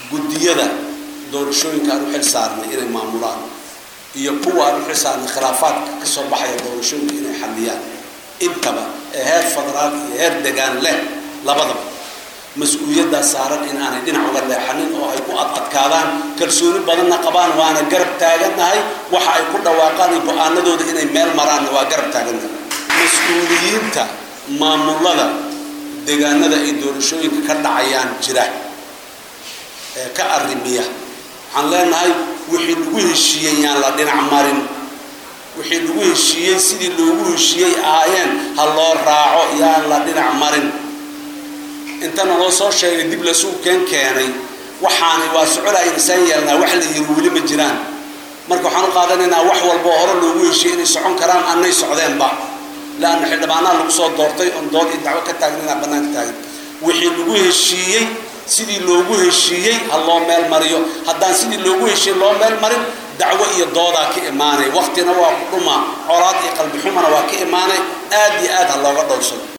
guddiyada doorashooyinka aan u xil saarnay inay maamulaan iyo kuwa aan u xil saarnay khilaafaadka ka soo baxaya doorashooyinka inay xalliyaan intaba ee heer federaal iyo heer degaan leh labadaba mas-uuliyaddaa saaran in aanay dhinac uga leexanin oo ay ku adadkaadaan kalsooni badanna qabaan waana garab taagannahay waxa ay ku dhawaaqaan iyo go-aanadooda inay meel maraanna waa garab taagannahay mas-uuliyiinta maamulada deegaanada ay doorashooyinka ka dhacayaan jira ee ka arrimiya waxaan leenahay wixii lagu heshiiyey yaan la dhinac marin wixii lagu heshiiyey sidii loogu heshiiyey ahaayeen ha loo raaco yaan la dhinac marin intana loo soo sheegay dib lasuu keen keenay waxaani waa socolaa insaan yeelnaa wax la yiri weli ma jiraan marka waxaan u qaadanaynaa wax walba oo hore loogu heshiiyey inay socon karaan annay socdeenba laanna xildhibaanaha lagu soo doortay oon dood iyo dacwo ka taagna inaa bannaanka taagan wixii lagu heshiiyey sidii loogu heshiiyey ha loo meel mariyo haddaan sidii loogu heshiiyey loo meel marin dacwo iyo doodaa ka imaanay waktina waa ku dhumaa colaad iyo qalbi xumana waa ka imaanay aad iyo aad ha looga dhowrsado